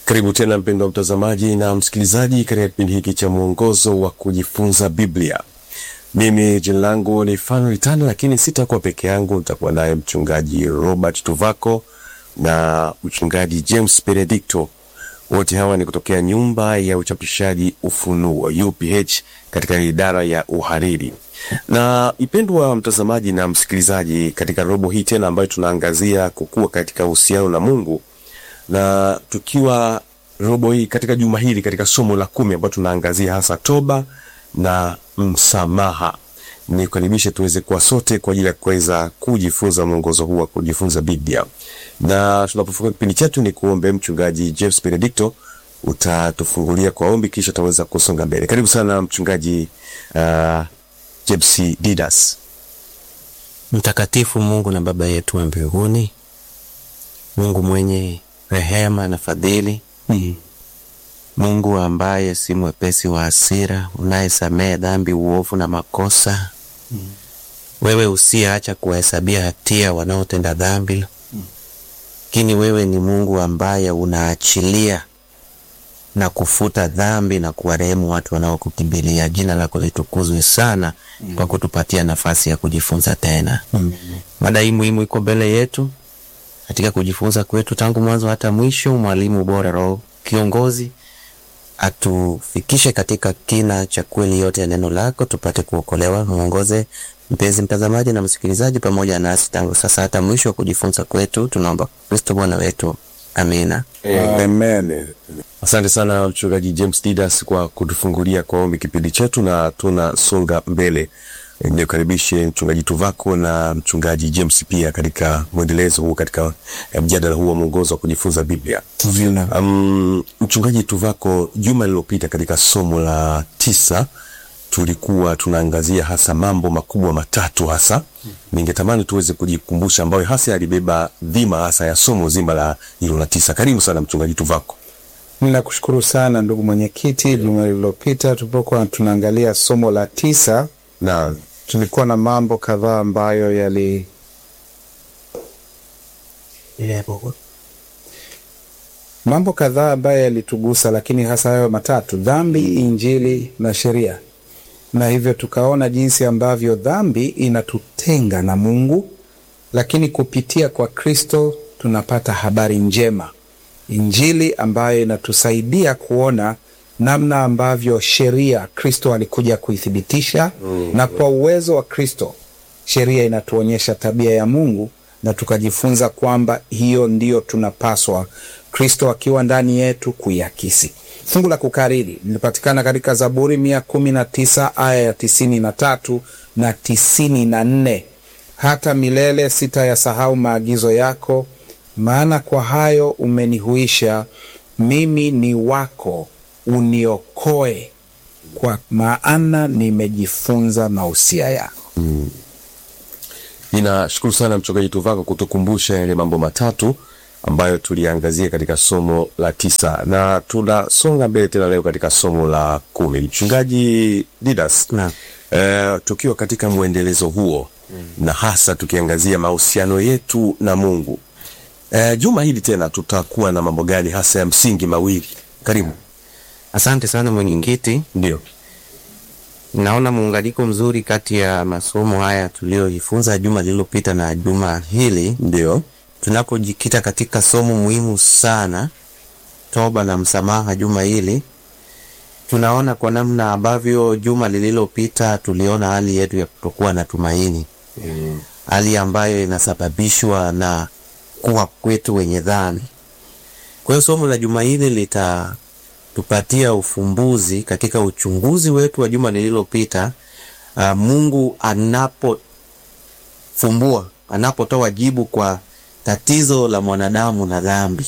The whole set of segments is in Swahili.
Karibu tena mpendwa mtazamaji na msikilizaji katika kipindi hiki cha mwongozo wa kujifunza Biblia. Mimi jina langu ni Fanuel Tano, lakini sitakuwa peke yangu, nitakuwa naye mchungaji Robert Tuvako na mchungaji James Benedicto. Wote hawa ni kutokea nyumba ya uchapishaji Ufunuo UPH katika idara ya uhariri. Na ipendwa mtazamaji na msikilizaji, katika robo hii tena ambayo tunaangazia kukua katika uhusiano na Mungu na tukiwa robo hii katika juma hili katika somo la kumi ambayo tunaangazia hasa toba na msamaha. Nikukaribishe tuweze kuwa sote kwa ajili ya kuweza kujifunza mwongozo huu wa kujifunza Biblia. Na tunapofungua kipindi chetu, ni kuombe mchungaji James Benedicto utatufungulia kwa ombi, kisha tutaweza kusonga mbele. Karibu sana mchungaji uh, James Didas. Mtakatifu Mungu na Baba yetu wa mbinguni, Mungu mwenye rehema na fadhili Mm. Mungu ambaye si mwepesi wa hasira, unayesamehe dhambi, uovu na makosa wewe usiyeacha kuwahesabia hatia wanaotenda dhambi, lakini wewe ni Mungu ambaye unaachilia na kufuta dhambi na kuwarehemu watu wanaokukimbilia. Jina lako litukuzwe sana kwa kutupatia nafasi ya kujifunza tena. Mada hii muhimu iko mbele yetu katika kujifunza kwetu tangu mwanzo hata mwisho. Mwalimu bora, Roho kiongozi, atufikishe katika kina cha kweli yote ya neno lako, tupate kuokolewa. Mwongoze mpenzi mtazamaji na msikilizaji pamoja nasi tangu sasa hata mwisho wa kujifunza kwetu, tunaomba Kristo Bwana wetu, amina. Amen. Asante sana mchungaji James Didas kwa kutufungulia kwa ombi kipindi chetu, na tunasonga mbele. Eh, Nikukaribishe mchungaji Tuvako na mchungaji James pia katika mwendelezo huu katika eh, mjadala huu wa mwongozo wa kujifunza Biblia. Um, mchungaji Tuvako, juma lililopita katika somo la tisa tulikuwa tunaangazia hasa mambo makubwa matatu hasa ningetamani tuweze kujikumbusha ambayo hasa yalibeba dhima hasa ya somo zima la hilo la tisa. Karibu sana mchungaji Tuvako. Ninakushukuru sana ndugu mwenyekiti. Juma lililopita tulipokuwa tunaangalia somo la tisa, Na tulikuwa na mambo kadhaa ambayo yali mambo kadhaa ambayo yalitugusa, lakini hasa hayo matatu: dhambi, injili na sheria. Na hivyo tukaona jinsi ambavyo dhambi inatutenga na Mungu, lakini kupitia kwa Kristo tunapata habari njema, injili ambayo inatusaidia kuona namna ambavyo sheria Kristo alikuja kuithibitisha, na kwa uwezo wa Kristo sheria inatuonyesha tabia ya Mungu, na tukajifunza kwamba hiyo ndiyo tunapaswa Kristo akiwa ndani yetu kuiakisi. Fungu la kukariri lilipatikana katika Zaburi mia kumi na tisa aya ya tisini na tatu na tisini na nne hata milele sitayasahau maagizo yako, maana kwa hayo umenihuisha. Mimi ni wako, uniokoe, kwa maana nimejifunza mausia yako. ninashukuru sana mchungaji Tuvako kutukumbusha yale mambo matatu ambayo tuliangazia katika somo la tisa, na tunasonga mbele tena leo katika somo la kumi. Mchungaji Didas, Naam. eh, tukiwa katika mwendelezo huo na hasa tukiangazia mahusiano yetu na Mungu eh, juma hili tena tutakuwa na mambo gani hasa ya msingi mawili? Karibu. Asante sana mwenyekiti. Ndio. Naona muunganiko mzuri kati ya masomo haya tuliyojifunza juma lililopita na juma hili, Ndio. tunapojikita katika somo muhimu sana, toba na msamaha. Juma hili tunaona kwa namna ambavyo juma lililopita tuliona hali yetu ya kutokuwa na tumaini, hali ambayo inasababishwa na kuwa kwetu wenye dhambi. Kwa hiyo somo la juma hili litatupatia ufumbuzi katika uchunguzi wetu wa juma lililopita. Uh, Mungu anapofumbua, anapotoa jibu kwa tatizo la mwanadamu na dhambi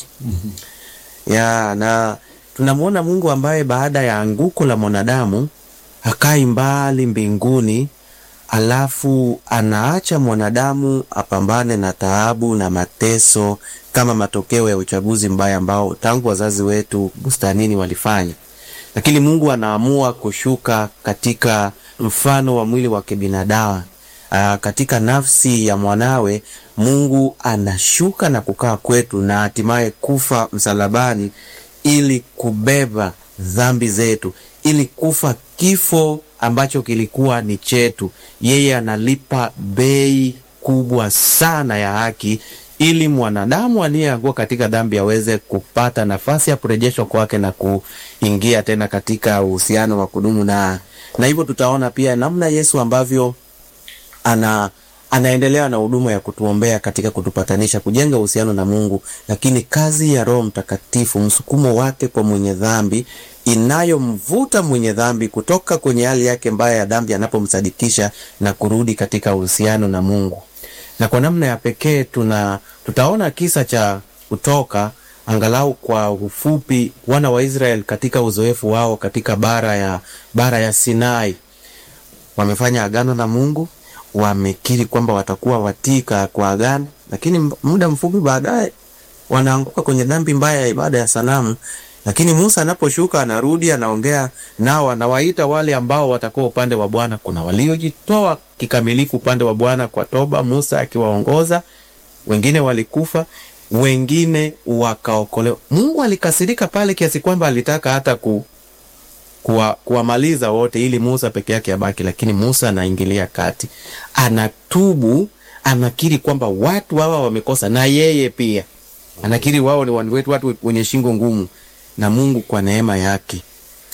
ya na tunamwona Mungu ambaye baada ya anguko la mwanadamu hakai mbali mbinguni, alafu anaacha mwanadamu apambane na taabu na mateso kama matokeo ya uchaguzi mbaya ambao tangu wazazi wetu bustanini walifanya. Lakini Mungu anaamua kushuka katika mfano wa mwili wa kibinadamu. Aa, katika nafsi ya mwanawe Mungu anashuka na kukaa kwetu na hatimaye kufa msalabani ili kubeba dhambi zetu, ili kufa kifo ambacho kilikuwa ni chetu. Yeye analipa bei kubwa sana ya haki ili mwanadamu aliyeanguka katika dhambi aweze kupata nafasi ya kurejeshwa kwake na kuingia tena katika uhusiano wa kudumu na na hivyo tutaona pia namna Yesu ambavyo ana anaendelea na huduma ya kutuombea katika kutupatanisha, kujenga uhusiano na Mungu, lakini kazi ya Roho Mtakatifu, msukumo wake kwa mwenye dhambi, inayomvuta mwenye dhambi kutoka kwenye hali yake mbaya ya dhambi anapomsadikisha na kurudi katika uhusiano na Mungu. Na kwa namna ya pekee tuna tutaona kisa cha Kutoka angalau kwa ufupi, wana wa Israeli katika uzoefu wao katika bara ya bara ya Sinai wamefanya agano na Mungu, wamekiri kwamba watakuwa watii kwa agano, lakini muda mfupi baadaye wanaanguka kwenye dhambi mbaya ya ibada ya sanamu. Lakini Musa anaposhuka, anarudi, anaongea nao, anawaita wale ambao watakuwa upande wa Bwana. Kuna waliojitoa kikamilifu upande wa Bwana kwa toba, Musa akiwaongoza, wengine walikufa, wengine wakaokolewa. Mungu alikasirika pale kiasi kwamba alitaka hata ku kuwa, kuwamaliza wote ili Musa peke yake abaki, lakini Musa anaingilia kati, anatubu, anakiri kwamba watu hawa wamekosa, na yeye pia anakiri wao ni watu wetu, watu wenye shingo ngumu, na Mungu kwa neema yake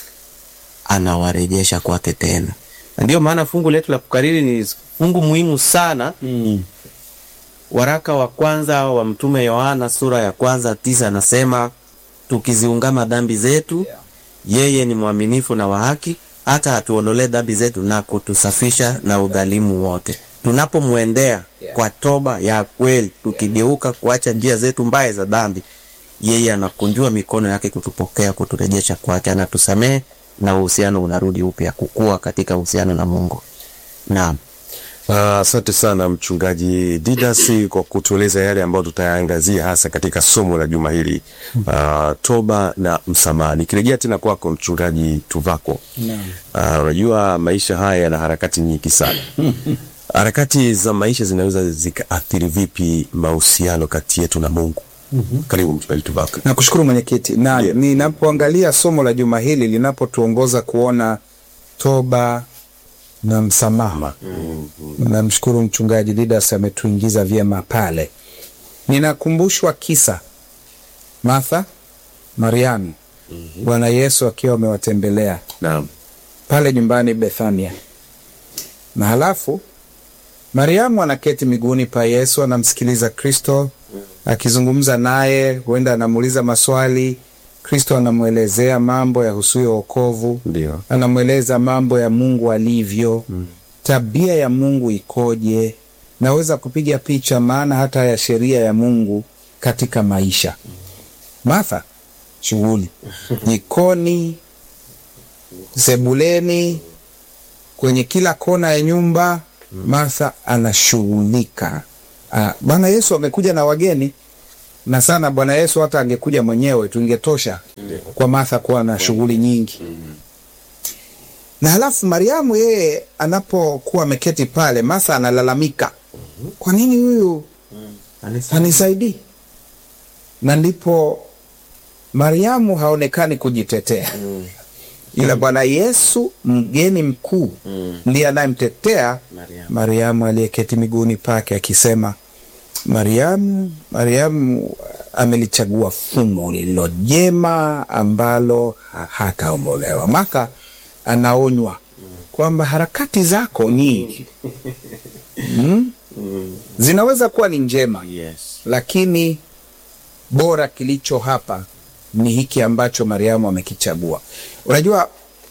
anawarejesha kwake tena. Na ndio maana fungu letu la kukariri ni fungu muhimu sana Mm. Waraka wa kwanza wa Mtume Yohana sura ya kwanza tisa anasema tukiziungama dhambi zetu yeye ni mwaminifu na wa haki hata atuondolee dhambi zetu na kutusafisha na udhalimu wote. Tunapomwendea kwa toba ya kweli, tukigeuka kuacha njia zetu mbaya za dhambi, yeye anakunjua mikono yake kutupokea, kuturejesha kwake, anatusamehe na uhusiano unarudi upya, kukua katika uhusiano na Mungu. Naam. Ah, Asante sana mchungaji Didas kwa kutueleza yale ambayo tutayaangazia hasa katika somo la juma hili ah, toba na msamaha. Nikirejea tena kwako mchungaji Tuvako, Ah, unajua maisha haya yana harakati nyingi sana. harakati za maisha zinaweza zikaathiri vipi mahusiano kati yetu na Mungu? Karibu mchungaji Tuvako. Nakushukuru mwenyekiti, na Ndiyo. ninapoangalia somo la juma hili linapotuongoza kuona toba na msamaha, namshukuru mchungaji Didas ametuingiza vyema pale. Ninakumbushwa kisa Martha, Mariamu, Bwana Yesu akiwa amewatembelea Naam. pale nyumbani Bethania, na halafu Mariamu anaketi miguuni pa Yesu, anamsikiliza Kristo akizungumza naye, huenda anamuuliza maswali. Kristo anamwelezea mambo yahusuyo wokovu, Ndio. anamweleza mambo ya Mungu alivyo, tabia ya Mungu ikoje. Naweza kupiga picha maana hata ya sheria ya Mungu katika maisha. Martha shughuli jikoni, sebuleni, kwenye kila kona ya nyumba. Martha anashughulika. Ah, Bwana Yesu amekuja na wageni na sana. Bwana Yesu hata angekuja mwenyewe tungetosha kwa Martha kuwa na shughuli nyingi. Na halafu Mariamu yeye anapokuwa ameketi pale, Martha analalamika, kwa nini huyu hanisaidii? Na ndipo Mariamu haonekani kujitetea ila Bwana Yesu mgeni mkuu ndiye anayemtetea Mariamu. Mariamu aliyeketi miguuni pake akisema, Mariamu, Mariamu amelichagua fungu lililo jema ambalo hataombolewa. Maka anaonywa kwamba harakati zako nyingi mm, zinaweza kuwa ni njema Yes. lakini bora kilicho hapa ni hiki ambacho Mariamu amekichagua. Unajua,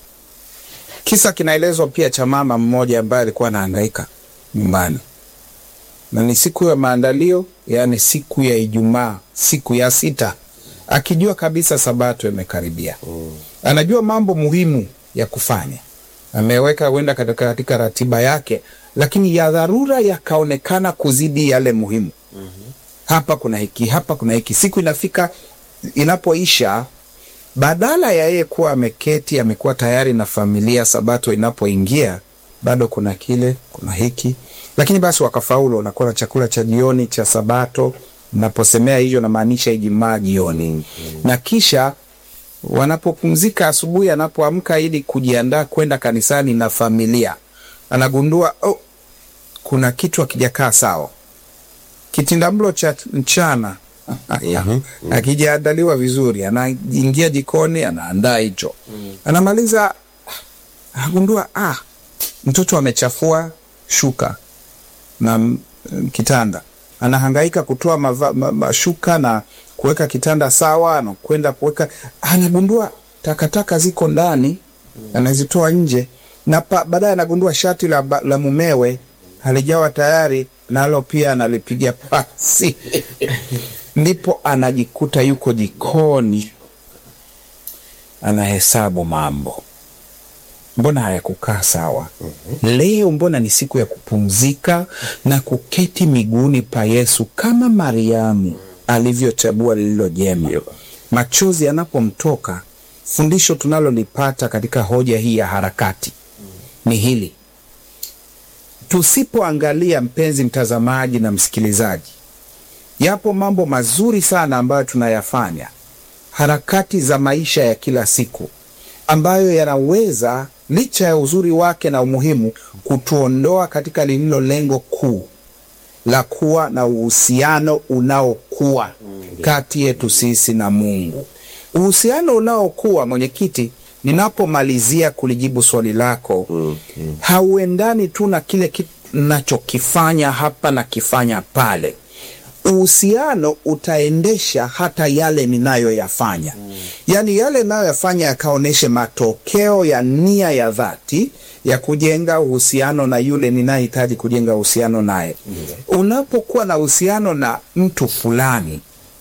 kisa kinaelezwa pia cha mama mmoja ambaye alikuwa anahangaika nyumbani, na ni siku ya maandalio, yaani siku ya Ijumaa, siku ya sita, akijua kabisa sabato imekaribia. Anajua mambo muhimu ya kufanya, ameweka huenda katika, katika ratiba yake, lakini ya dharura yakaonekana kuzidi yale muhimu hapa kuna hiki, hapa kuna hiki. Siku inafika inapoisha, badala ya yeye kuwa ameketi amekuwa tayari na familia, sabato inapoingia bado kuna kile, kuna hiki, lakini basi wakafaulu, wanakuwa na chakula cha jioni cha sabato. Naposemea hiyo namaanisha Ijumaa jioni, na kisha wanapopumzika asubuhi, anapoamka ili kujiandaa kwenda kanisani na familia, anagundua oh, kuna kitu hakijakaa sawa. Kitindamlo cha mchana akijaandaliwa vizuri, anaingia jikoni, anaandaa hicho, anamaliza, anagundua ah, mtoto amechafua shuka na m- kitanda, anahangaika kutoa mava- ma- mashuka na kuweka kitanda sawa, na kwenda kuweka, anagundua takataka ziko ndani, anazitoa nje, na pa- baadaye anagundua shati la, ba- la mumewe halijawa tayari, nalo pia analipiga pasi ndipo anajikuta yuko jikoni anahesabu mambo mbona hayakukaa sawa leo mbona ni siku ya kupumzika na kuketi miguuni pa yesu kama mariamu alivyochagua lililo jema machozi yanapomtoka fundisho tunalolipata katika hoja hii ya harakati ni hili tusipoangalia mpenzi mtazamaji na msikilizaji yapo mambo mazuri sana ambayo tunayafanya harakati za maisha ya kila siku ambayo yanaweza licha ya uzuri wake na umuhimu kutuondoa katika lililo lengo kuu la kuwa na uhusiano unaokuwa kati yetu sisi na mungu uhusiano unaokuwa mwenyekiti ninapomalizia kulijibu swali lako hauendani tu na kile ki- nachokifanya hapa na kifanya pale uhusiano utaendesha hata yale ninayoyafanya mm. yaani yale ninayoyafanya yakaonyeshe matokeo ya nia ya dhati ya kujenga uhusiano na yule ninayehitaji kujenga uhusiano naye mm. unapokuwa na uhusiano na mtu fulani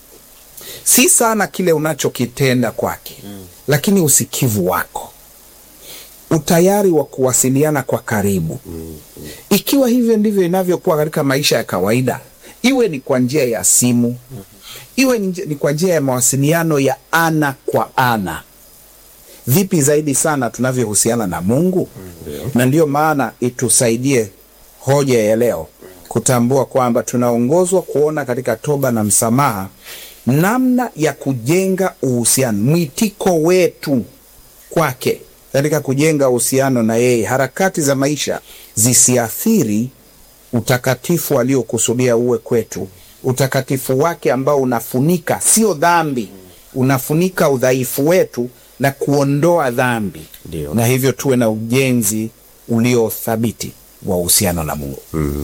si sana kile unachokitenda kwake mm. lakini usikivu wako utayari wa kuwasiliana kwa karibu mm. ikiwa hivyo ndivyo inavyokuwa katika maisha ya kawaida iwe ni kwa njia ya simu iwe ni, ni kwa njia ya mawasiliano ya ana kwa ana vipi zaidi sana tunavyohusiana na mungu na ndiyo maana itusaidie hoja ya leo kutambua kwamba tunaongozwa kuona katika toba na msamaha namna ya kujenga uhusiano mwitiko wetu kwake katika kujenga uhusiano na yeye harakati za maisha zisiathiri utakatifu aliokusudia uwe kwetu utakatifu wake ambao unafunika sio dhambi unafunika udhaifu wetu na kuondoa dhambi Ndio. na hivyo tuwe na ujenzi uliothabiti wa uhusiano na mungu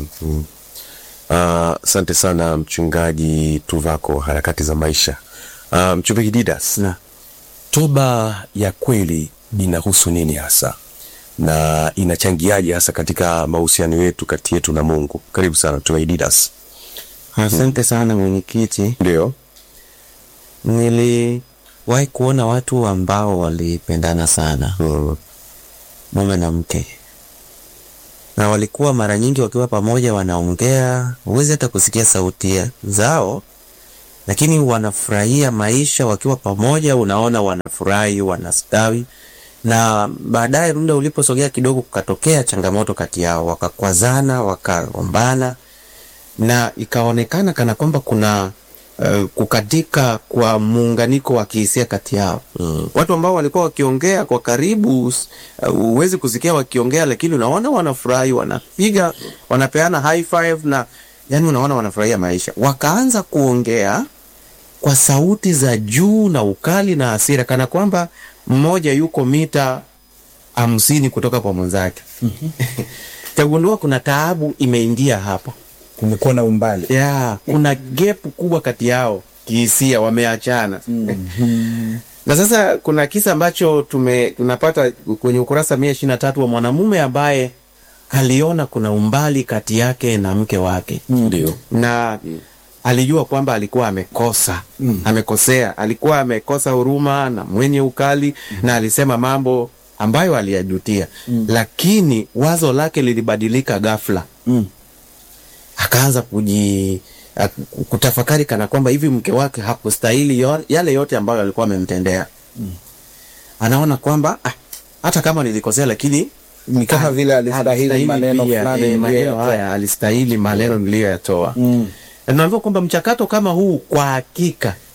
Asante sana mchungaji Tuvako, harakati za maisha. Uh, mchungaji Didas, Na toba ya kweli inahusu nini hasa na inachangiaje hasa katika mahusiano yetu kati yetu na Mungu? Karibu sana mchungaji Didas. asante sana mwenyekiti. Ndio. Niliwahi kuona watu ambao walipendana sana, Mm. mume na mke, na walikuwa mara nyingi wakiwa pamoja wanaongea, huwezi hata kusikia sauti ya- zao, lakini wanafurahia maisha wakiwa pamoja. Unaona wanafurahi, wanastawi, na baadaye muda uliposogea kidogo, kukatokea changamoto kati yao, wakakwazana, wakagombana na ikaonekana kana kwamba kuna uh, kukatika kwa muunganiko wa kihisia kati yao mm. Watu ambao walikuwa wakiongea kwa karibu, uh, huwezi kusikia wakiongea, lakini unaona wanafurahi, wanapiga, wanapeana high five na yani, unaona wanafurahia maisha. Wakaanza kuongea kwa sauti za juu na ukali na hasira, kana kwamba mmoja yuko mita hamsini kutoka kwa mwenzake. Tagundua kuna taabu imeingia hapo kumekuwa na umbali ya kuna gap kubwa kati yao kihisia, wameachana na sasa kuna kisa ambacho tume tunapata kwenye ukurasa mia ishirini na tatu wa mwanamume ambaye aliona kuna umbali kati yake na mke wake Ndio. na alijua kwamba alikuwa amekosa amekosea, alikuwa amekosa huruma na mwenye ukali na alisema mambo ambayo aliyajutia, lakini wazo lake lilibadilika ghafla akaanza kuji a- kutafakari kana kwamba hivi mke wake hakustahili yo- yale yote ambayo alikuwa amemtendea. Anaona kwamba ah, hata kama nilikosea, lakini ni kama vile alistahili maneno pia, fulani eh, maneno niliyoyatoa. haya alistahili maneno niliyoyatoa. Na Tunaambiwa kwamba mchakato kama huu kwa hakika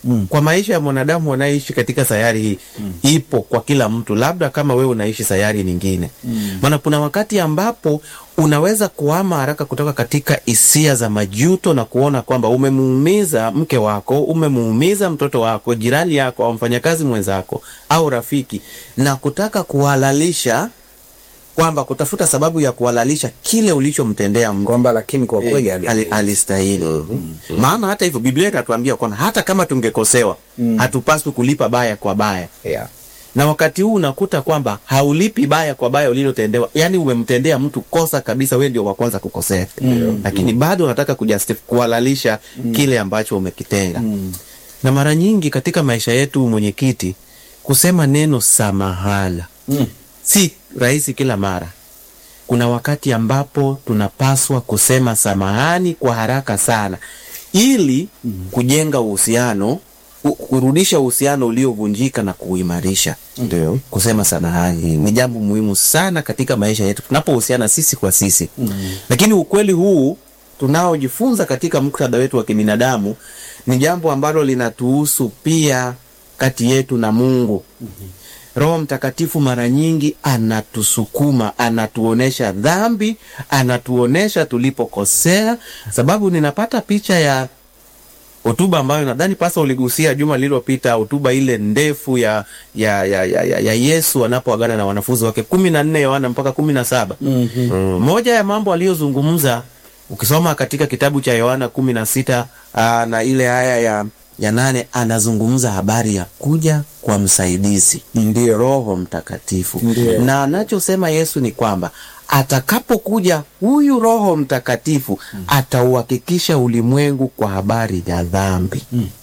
kwa maisha ya mwanadamu wanayeishi katika sayari hii ipo kwa kila mtu, labda kama wewe unaishi sayari nyingine. Maana kuna wakati ambapo unaweza kuhama haraka kutoka katika hisia za majuto na kuona kwamba umemuumiza mke wako, umemuumiza mtoto wako, jirani yako, au mfanyakazi mwenzako au rafiki, na kutaka kuhalalisha kwamba kutafuta sababu ya kuhalalisha kile ulichomtendea mtu kwamba lakini kwa kweli ali- ali- alistahili. Maana hata hivyo Biblia inatuambia kwamba hata kama tungekosewa hatupaswi kulipa baya kwa baya, yeah. na wakati huu unakuta kwamba haulipi baya kwa baya ulilotendewa, yaani umemtendea mtu kosa kabisa, wewe ndio wa kwanza kukosea, lakini bado unataka kujustify kuhalalisha kile ambacho umekitenda. Na mara nyingi katika maisha yetu, mwenyekiti, kusema neno samahala si rahisi kila mara. Kuna wakati ambapo tunapaswa kusema samahani kwa haraka sana ili kujenga uhusiano, ku- kurudisha uhusiano uliovunjika na kuimarisha. Ndio kusema samahani ni jambo muhimu sana katika maisha yetu tunapohusiana sisi kwa sisi. Lakini ukweli huu tunaojifunza katika muktadha wetu wa kibinadamu ni jambo ambalo linatuhusu pia kati yetu na Mungu. Roho Mtakatifu mara nyingi anatusukuma, anatuonesha dhambi, anatuonesha tulipokosea. Sababu ninapata picha ya hotuba ambayo nadhani pasa uligusia juma lililopita, hotuba ile ndefu ya ya, ya, ya, ya, ya Yesu anapoagana na wanafunzi wake kumi na nne Yohana mpaka kumi na saba. Mm. Moja ya mambo aliyozungumza ukisoma katika kitabu cha Yohana kumi na sita aa, na ile aya ya, ya nane anazungumza habari ya kuja kwa msaidizi Ndio. Roho Mtakatifu Ndio. na anachosema Yesu ni kwamba atakapokuja huyu Roho Mtakatifu atauhakikisha ulimwengu kwa habari ya dhambi.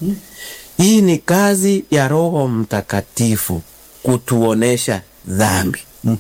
Hii ni kazi ya Roho Mtakatifu kutuonesha dhambi.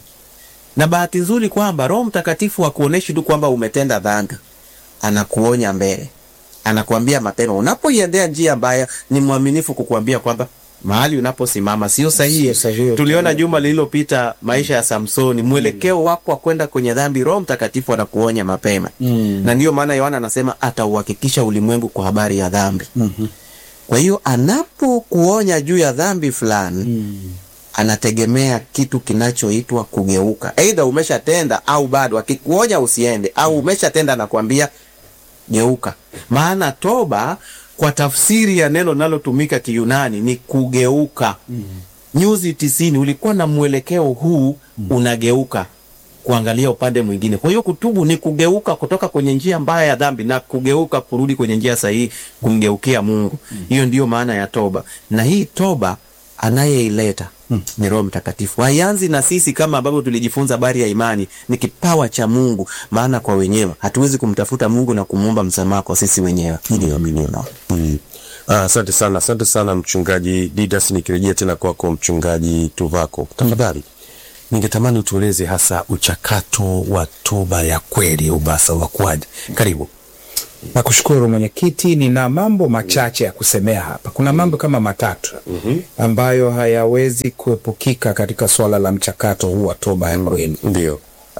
Na bahati nzuri kwamba Roho Mtakatifu hakuoneshi tu kwamba umetenda dhambi, anakuonya mbele, anakuambia mapema. Unapoiendea njia mbaya, ni mwaminifu kukuambia kwamba mahali unaposimama sio sahihi. Sio sahihi. Tuliona juma lililopita maisha ya Samsoni, mwelekeo wako wa kwenda kwenye dhambi, Roho Mtakatifu anakuonya mapema na ndiyo maana Yohana anasema atauhakikisha ulimwengu kwa habari ya dhambi. Kwa hiyo anapokuonya juu ya dhambi fulani anategemea kitu kinachoitwa kugeuka. Aidha umeshatenda au bado, akikuonya usiende au umeshatenda anakuambia geuka. Maana toba kwa tafsiri ya neno linalotumika Kiyunani ni kugeuka. Nyuzi tisini, ulikuwa na mwelekeo huu, unageuka kuangalia upande mwingine. Kwa hiyo kutubu ni kugeuka kutoka kwenye njia mbaya ya dhambi na kugeuka kurudi kwenye njia sahihi, kumgeukia Mungu. Hiyo ndiyo maana ya toba, na hii toba anayeileta ni Roho Mtakatifu. Haianzi na sisi kama ambavyo tulijifunza habari ya imani, ni kipawa cha Mungu, maana kwa wenyewe hatuwezi kumtafuta Mungu na kumwomba msamaha kwa sisi wenyewe. Hili amini unaona. Mm. Ah, Asante sana, asante sana mchungaji Didas. Nikirejea tena kwako mchungaji Tuvako, tafadhali ningetamani utueleze hasa uchakato wa toba ya kweli, ubasa wa kwadi. Karibu. Nakushukuru mwenyekiti, nina mambo machache ya kusemea hapa. Kuna mambo kama matatu ambayo hayawezi kuepukika katika swala la mchakato huu wa toba ya kweli. Ndio.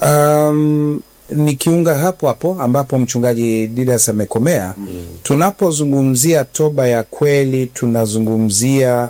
Um, nikiunga hapo hapo ambapo mchungaji Didas amekomea, tunapozungumzia toba ya kweli tunazungumzia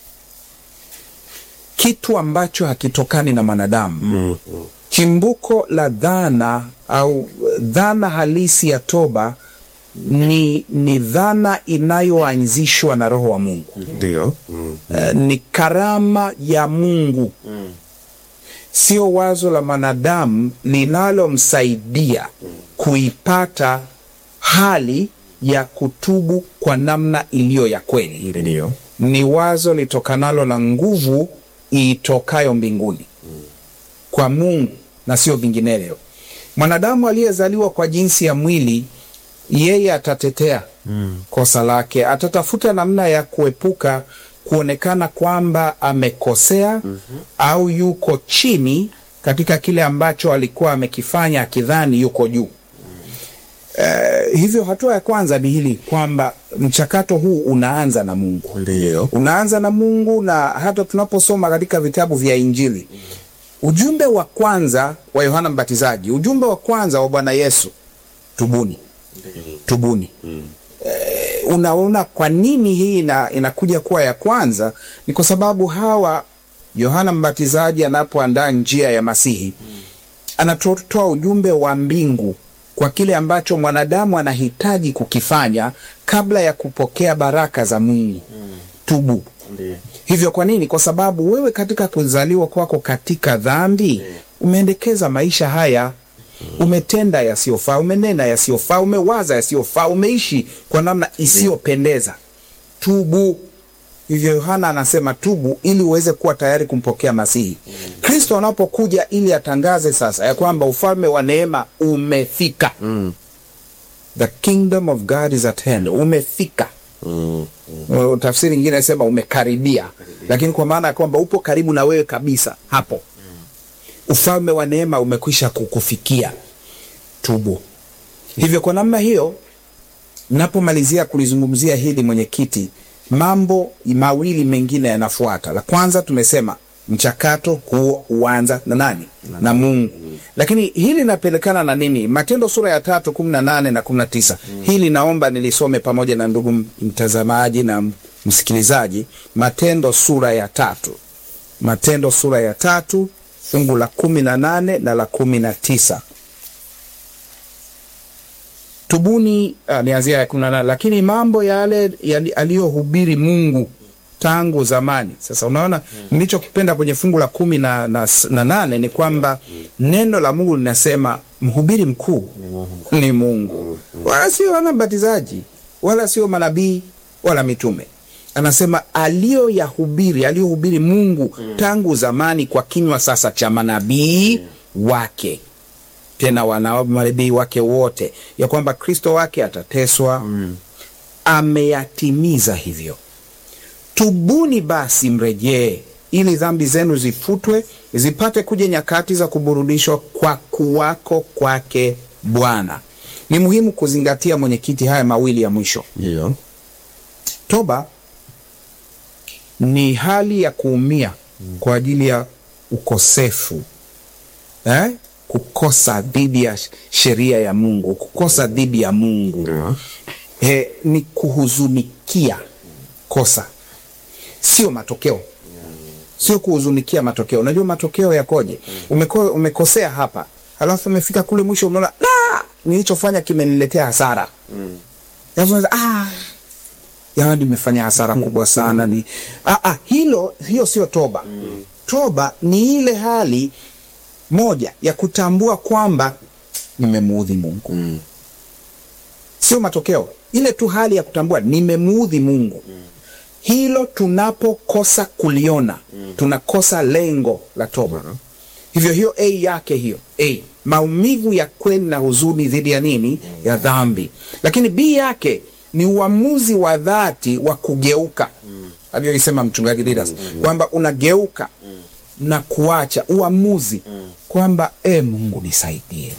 kitu ambacho hakitokani na mwanadamu. Chimbuko la dhana au dhana halisi ya toba ni, ni dhana inayoanzishwa na Roho wa Mungu. Ndio. Eh, ni karama ya Mungu, sio wazo la mwanadamu linalomsaidia kuipata hali ya kutubu kwa namna iliyo ya kweli. Ndio. Ni wazo litokanalo na nguvu itokayo mbinguni kwa Mungu na sio vinginevyo. Mwanadamu aliyezaliwa kwa jinsi ya mwili, yeye atatetea kosa lake, atatafuta namna ya kuepuka kuonekana kwamba amekosea au yuko chini katika kile ambacho alikuwa amekifanya akidhani yuko juu. Eh, hivyo hatua ya kwanza ni hili kwamba mchakato huu unaanza na Mungu Ndio. unaanza na Mungu, na hata tunaposoma katika vitabu vya Injili, ujumbe wa kwanza wa Yohana Mbatizaji, ujumbe wa kwanza wa Bwana Yesu, tubuni, tubuni. Eh, Unaona kwa nini hii ina, inakuja kuwa ya kwanza? Ni kwa sababu hawa Yohana Mbatizaji anapoandaa njia ya Masihi anatoa ujumbe wa mbingu kwa kile ambacho mwanadamu anahitaji kukifanya kabla ya kupokea baraka za Mungu. Tubu. Hivyo kwa nini? Kwa sababu wewe katika kuzaliwa kwako katika dhambi umeendekeza maisha haya, umetenda yasiyofaa, umenena yasiyofaa, umewaza yasiyofaa, umeishi kwa namna isiyopendeza. Tubu. Hivyo Yohana anasema tubu, ili uweze kuwa tayari kumpokea Masihi. Kristo anapokuja ili atangaze sasa ya kwamba ufalme wa neema umefika. The kingdom of God is at hand, umefika. Uh, Tafsiri nyingine inasema umekaribia, lakini kwa maana ya kwamba upo karibu na wewe kabisa hapo. Ufalme wa neema umekwisha kukufikia. Tubu. Hivyo kwa namna hiyo, napomalizia kulizungumzia hili mwenyekiti, mambo mawili mengine yanafuata. La kwanza tumesema mchakato huo huanza na nani? Na Mungu. Lakini hili linapelekana na nini? Matendo sura ya tatu kumi na nane na kumi na tisa. Hili naomba nilisome pamoja na ndugu mtazamaji na msikilizaji. Matendo sura ya tatu, Matendo sura ya tatu fungu la kumi na nane na la kumi na tisa. Tubuni, uh, nianzia ya kumi na nane. Lakini mambo yale yali- aliyohubiri Mungu tangu zamani. Sasa unaona nilichokipenda kwenye fungu la kumi na, na, na nane ni kwamba neno la Mungu linasema mhubiri mkuu ni Mungu, wala sio wana mbatizaji wala sio manabii wala mitume. Anasema aliyoyahubiri aliyohubiri Mungu tangu zamani kwa kinywa sasa cha manabii wake tena wana manabii wake wote, ya kwamba Kristo wake atateswa. Ameyatimiza hivyo. Tubuni basi mrejee, ili dhambi zenu zifutwe, zipate kuja nyakati za kuburudishwa kwa kuwako kwake Bwana. Ni muhimu kuzingatia mwenyekiti, haya mawili ya mwisho. Ndio. Toba ni hali ya kuumia kwa ajili ya ukosefu eh? kukosa dhidi ya sheria ya Mungu, kukosa dhidi ya Mungu Ndio. eh, ni kuhuzunikia kosa, sio matokeo, sio kuhuzunikia matokeo. Unajua matokeo yakoje? Umeko, umekosea hapa, halafu umefika kule mwisho, unaona "La, nilichofanya kimeniletea hasara Alafu unaanza, ah, jamani, nimefanya hasara kubwa sana. Ni ah, ah, hilo hiyo sio toba. Toba ni ile hali moja ya kutambua kwamba nimemuudhi Mungu sio matokeo, ile tu hali ya kutambua nimemuudhi Mungu. Hilo tunapokosa kuliona, tunakosa lengo la toba. Hivyo hiyo a yake hiyo a maumivu ya kweli na huzuni dhidi ya nini? Ya dhambi. Lakini b yake ni uamuzi wa dhati wa kugeuka, alivyoisema mchungaji Didas kwamba unageuka na kuacha uamuzi kwamba e, Mungu nisaidie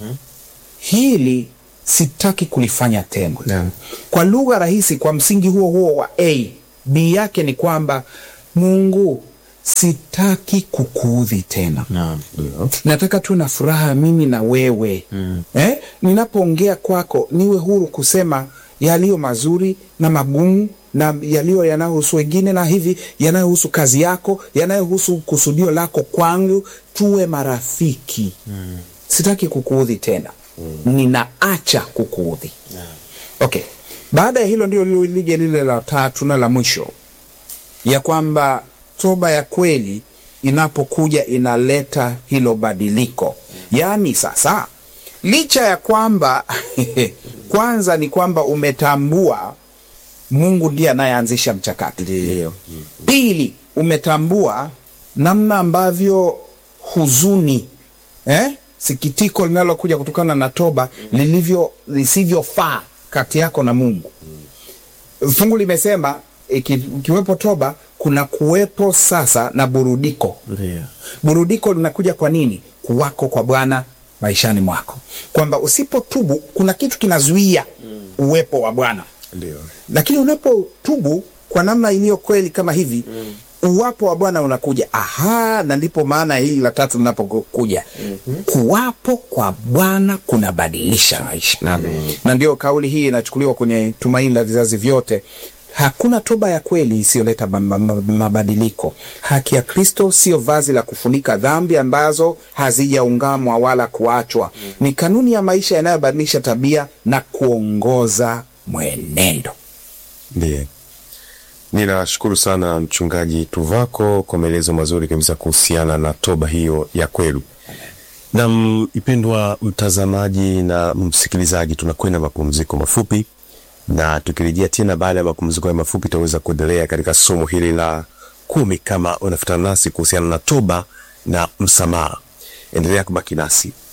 hili sitaki kulifanya tena. Naam. Kwa lugha rahisi, kwa msingi huo huo wa a b yake ni kwamba Mungu, sitaki kukuudhi tena Naam. Ndio. nataka tu na furaha mimi na wewe eh? Ninapoongea kwako niwe huru kusema yaliyo mazuri na magumu na yaliyo yanayohusu wengine na hivi yanayohusu kazi yako yanayohusu kusudio lako kwangu, tuwe marafiki. Sitaki kukuudhi tena, ninaacha kukuudhi. Okay, baada ya hilo ndio lije lile la tatu na la mwisho ya kwamba toba ya kweli inapokuja inaleta hilo badiliko. Yaani sasa, licha ya kwamba kwanza ni kwamba umetambua Mungu ndiye anayeanzisha mchakato. Ndio. Pili, umetambua namna ambavyo huzuni eh, sikitiko linalokuja kutokana na toba lilivyo lisivyofaa kati yako na Mungu. Fungu limesema iki- ikiwepo toba kuna kuwepo sasa na burudiko. Ndio. Burudiko linakuja kwa nini? Kuwako kwa Bwana maishani mwako, kwamba usipotubu kuna kitu kinazuia uwepo wa Bwana Ndio. lakini unapotubu kwa namna iliyo kweli kama hivi uwapo wa Bwana unakuja. Aha, na ndipo maana hili la tatu linapokuja. Kuwapo kwa Bwana kunabadilisha maisha, na ndio kauli hii inachukuliwa kwenye Tumaini la Vizazi Vyote. Hakuna toba ya kweli isiyoleta ma- ma- ma- mabadiliko. Haki ya Kristo sio vazi la kufunika dhambi ambazo hazijaungamwa wala kuachwa. Ni kanuni ya maisha yanayobadilisha tabia na kuongoza mwenendo. Ndiye. Ninashukuru sana mchungaji Tuvako kwa maelezo mazuri kabisa kuhusiana na toba hiyo ya kweli. Na mpendwa mtazamaji na msikilizaji, tunakwenda mapumziko mafupi, na tukirejea tena baada ya mapumziko ya mafupi, tutaweza kuendelea katika somo hili la kumi kama unafuatana nasi kuhusiana na toba na msamaha. Endelea kubaki nasi.